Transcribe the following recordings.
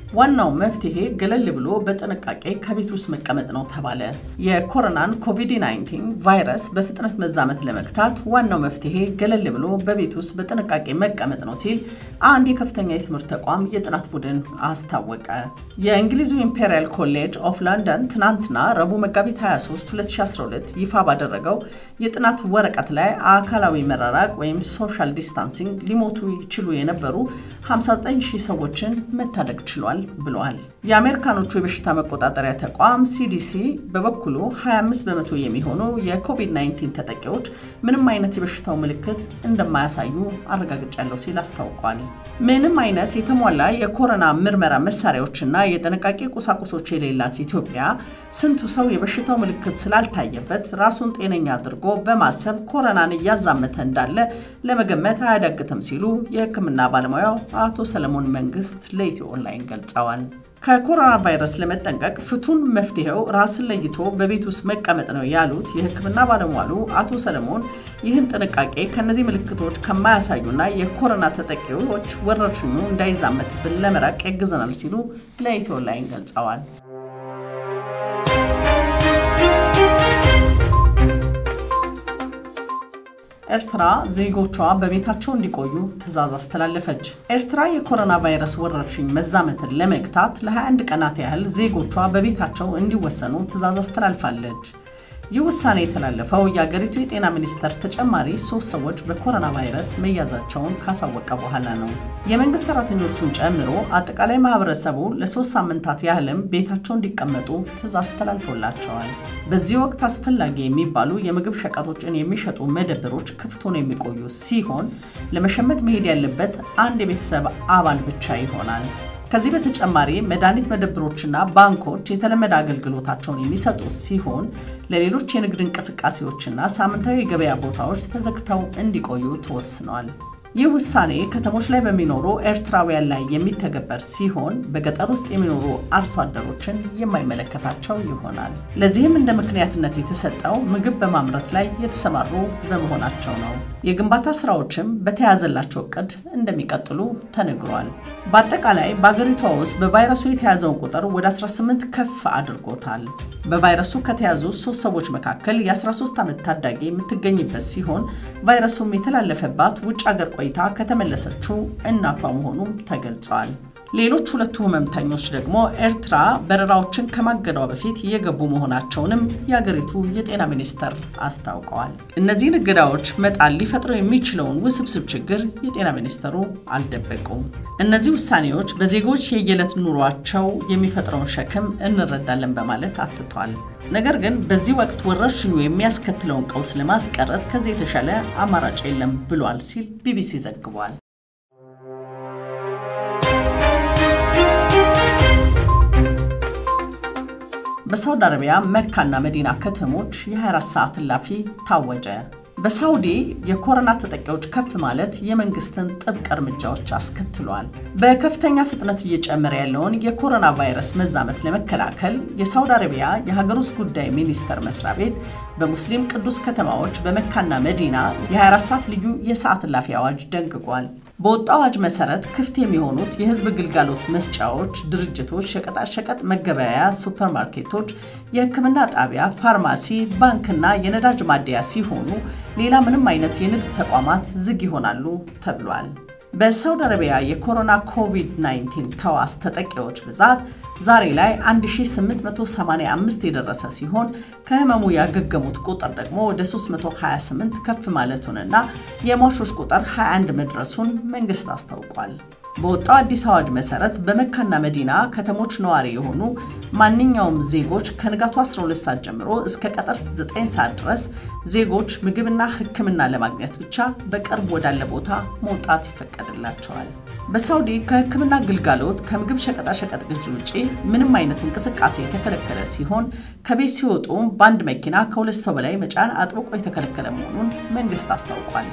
ዋናው መፍትሄ ገለል ብሎ በጥንቃቄ ከቤት ውስጥ መቀመጥ ነው ተባለ። የኮሮናን ኮቪድ-19 ቫይረስ በፍጥነት መዛመት ለመግታት ዋናው መፍትሄ ገለል ብሎ በቤት ውስጥ በጥንቃቄ መቀመጥ ነው ሲል አንድ የከፍተኛ የትምህርት ተቋም የጥናት ቡድን አስታወቀ። የእንግሊዙ ኢምፔሪያል ኮሌጅ ኦፍ ለንደን ትናንትና ረቡዕ መጋቢት 23 2012 ይፋ ባደረገው የጥናት ወረቀት ላይ አካላዊ መራራቅ ወይም ሶሻል ዲስታንሲንግ ሊሞቱ ይችሉ የነበሩ 59 ሺህ ሰዎችን መታደግ ችሏል ብለዋል። የአሜሪካኖቹ የበሽታ መቆጣጠሪያ ተቋም ሲዲሲ በበኩሉ 25 በመቶ የሚሆኑ የኮቪድ-19 ተጠቂዎች ምንም አይነት የበሽታው ምልክት እንደማያሳዩ አረጋግጫለሁ ሲል አስታውቋል። ምንም አይነት የተሟላ የኮሮና ምርመራ መሳሪያዎችና የጥንቃቄ ቁሳቁሶች የሌላት ኢትዮጵያ ስንቱ ሰው የበሽታው ምልክት ስላልታየበት ራሱን ጤነኛ አድርጎ በማሰብ ኮሮናን እያዛመተ እንዳለ ለመገመት አያዳግትም ሲሉ የሕክምና ባለሙያው አቶ ሰለሞን መንግስት ለኢትዮ ኦንላይን ገልጸዋል። ከኮሮና ቫይረስ ለመጠንቀቅ ፍቱን መፍትሄው ራስን ለይቶ በቤት ውስጥ መቀመጥ ነው ያሉት የሕክምና ባለሟሉ አቶ ሰለሞን ይህን ጥንቃቄ ከእነዚህ ምልክቶች ከማያሳዩና የኮሮና ተጠቂዎች ወረርሽኙ እንዳይዛመትብን ለመራቅ ያግዘናል ሲሉ ለኢትዮ ኦንላይን ገልጸዋል። ኤርትራ ዜጎቿ በቤታቸው እንዲቆዩ ትዕዛዝ አስተላለፈች። ኤርትራ የኮሮና ቫይረስ ወረርሽኝ መዛመትን ለመግታት ለ21 ቀናት ያህል ዜጎቿ በቤታቸው እንዲወሰኑ ትዕዛዝ አስተላልፋለች። ይህ ውሳኔ የተላለፈው የአገሪቱ የጤና ሚኒስቴር ተጨማሪ ሶስት ሰዎች በኮሮና ቫይረስ መያዛቸውን ካሳወቀ በኋላ ነው። የመንግስት ሰራተኞቹን ጨምሮ አጠቃላይ ማህበረሰቡ ለሶስት ሳምንታት ያህልም ቤታቸው እንዲቀመጡ ትዕዛዝ ተላልፎላቸዋል። በዚህ ወቅት አስፈላጊ የሚባሉ የምግብ ሸቀጦችን የሚሸጡ መደብሮች ክፍት ሆነው የሚቆዩ ሲሆን ለመሸመት መሄድ ያለበት አንድ የቤተሰብ አባል ብቻ ይሆናል። ከዚህ በተጨማሪ መድኃኒት መደብሮችና ባንኮች የተለመደ አገልግሎታቸውን የሚሰጡ ሲሆን ለሌሎች የንግድ እንቅስቃሴዎችና ሳምንታዊ የገበያ ቦታዎች ተዘግተው እንዲቆዩ ተወስኗል። ይህ ውሳኔ ከተሞች ላይ በሚኖሩ ኤርትራውያን ላይ የሚተገበር ሲሆን በገጠር ውስጥ የሚኖሩ አርሶ አደሮችን የማይመለከታቸው ይሆናል። ለዚህም እንደ ምክንያትነት የተሰጠው ምግብ በማምረት ላይ የተሰማሩ በመሆናቸው ነው። የግንባታ ስራዎችም በተያዘላቸው እቅድ እንደሚቀጥሉ ተነግሯል። በአጠቃላይ በአገሪቷ ውስጥ በቫይረሱ የተያዘውን ቁጥር ወደ 18 ከፍ አድርጎታል። በቫይረሱ ከተያዙ ሶስት ሰዎች መካከል የ13 ዓመት ታዳጊ የምትገኝበት ሲሆን ቫይረሱም የተላለፈባት ውጭ አገር ቆይታ ከተመለሰችው እናቷ መሆኑም ተገልጿል። ሌሎች ሁለቱ ህመምተኞች ደግሞ ኤርትራ በረራዎችን ከማገዷ በፊት የገቡ መሆናቸውንም የአገሪቱ የጤና ሚኒስቴር አስታውቀዋል። እነዚህን እገዳዎች መጣል ሊፈጥረው የሚችለውን ውስብስብ ችግር የጤና ሚኒስቴሩ አልደበቁም። እነዚህ ውሳኔዎች በዜጎች የየዕለት ኑሯቸው የሚፈጥረውን ሸክም እንረዳለን በማለት አትቷል። ነገር ግን በዚህ ወቅት ወረርሽኙ የሚያስከትለውን ቀውስ ለማስቀረት ከዚህ የተሻለ አማራጭ የለም ብሏል ሲል ቢቢሲ ዘግቧል። በሳውዲ አረቢያ መካና መዲና ከተሞች የ24 ሰዓት እላፊ ታወጀ። በሳውዲ የኮሮና ተጠቂዎች ከፍ ማለት የመንግስትን ጥብቅ እርምጃዎች አስከትሏል። በከፍተኛ ፍጥነት እየጨመረ ያለውን የኮሮና ቫይረስ መዛመት ለመከላከል የሳውዲ አረቢያ የሀገር ውስጥ ጉዳይ ሚኒስቴር መስሪያ ቤት በሙስሊም ቅዱስ ከተማዎች በመካና መዲና የ24 ሰዓት ልዩ የሰዓት እላፊ አዋጅ ደንግጓል። በወጣው አዋጅ መሰረት ክፍት የሚሆኑት የህዝብ ግልጋሎት መስጫዎች፣ ድርጅቶች፣ ሸቀጣሸቀጥ መገበያያ፣ ሱፐርማርኬቶች፣ የሕክምና ጣቢያ፣ ፋርማሲ፣ ባንክና የነዳጅ ማደያ ሲሆኑ ሌላ ምንም አይነት የንግድ ተቋማት ዝግ ይሆናሉ ተብሏል። በሳውዲ አረቢያ የኮሮና ኮቪድ-19 ተዋስ ተጠቂዎች ብዛት ዛሬ ላይ 1885 የደረሰ ሲሆን ከህመሙ ያገገሙት ቁጥር ደግሞ ወደ 328 ከፍ ማለቱንና የሟቾች ቁጥር 21 መድረሱን መንግስት አስታውቋል። በወጣው አዲስ አዋጅ መሰረት በመካና መዲና ከተሞች ነዋሪ የሆኑ ማንኛውም ዜጎች ከንጋቱ 12 ሰዓት ጀምሮ እስከ ቀጠር 9 ሰዓት ድረስ ዜጎች ምግብና ሕክምና ለማግኘት ብቻ በቅርብ ወዳለ ቦታ መውጣት ይፈቀድላቸዋል። በሳውዲ ከሕክምና ግልጋሎት ከምግብ ሸቀጣሸቀጥ ግዢ ውጪ ምንም አይነት እንቅስቃሴ የተከለከለ ሲሆን ከቤት ሲወጡም በአንድ መኪና ከሁለት ሰው በላይ መጫን አጥብቆ የተከለከለ መሆኑን መንግስት አስታውቋል።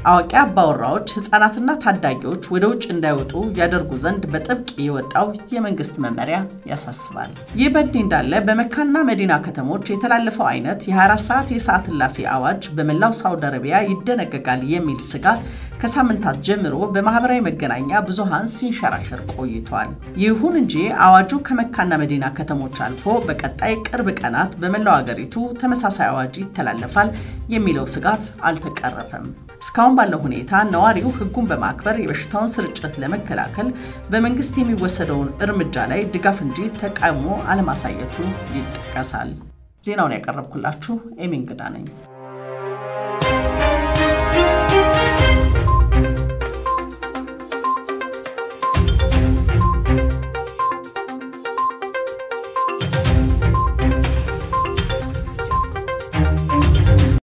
አዋቂ አባወራዎች ህጻናትና ታዳጊዎች ወደ ውጭ እንዳይወጡ ያደርጉ ዘንድ በጥብቅ የወጣው የመንግስት መመሪያ ያሳስባል። ይህ በእንዲህ እንዳለ በመካና መዲና ከተሞች የተላለፈው አይነት የ24 ሰዓት የሰዓት እላፊ አዋጅ በመላው ሳውዲ አረቢያ ይደነገጋል የሚል ስጋት ከሳምንታት ጀምሮ በማህበራዊ መገናኛ ብዙሃን ሲንሸራሸር ቆይቷል። ይሁን እንጂ አዋጁ ከመካና መዲና ከተሞች አልፎ በቀጣይ ቅርብ ቀናት በመላው ሀገሪቱ ተመሳሳይ አዋጅ ይተላለፋል የሚለው ስጋት አልተቀረፈም። እስካሁን ባለው ሁኔታ ነዋሪው ህጉን በማክበር የበሽታውን ስርጭት ለመከላከል በመንግስት የሚወሰደውን እርምጃ ላይ ድጋፍ እንጂ ተቃውሞ አለማሳየቱ ይጠቀሳል። ዜናውን ያቀረብኩላችሁ ኤሚ እንግዳ ነኝ።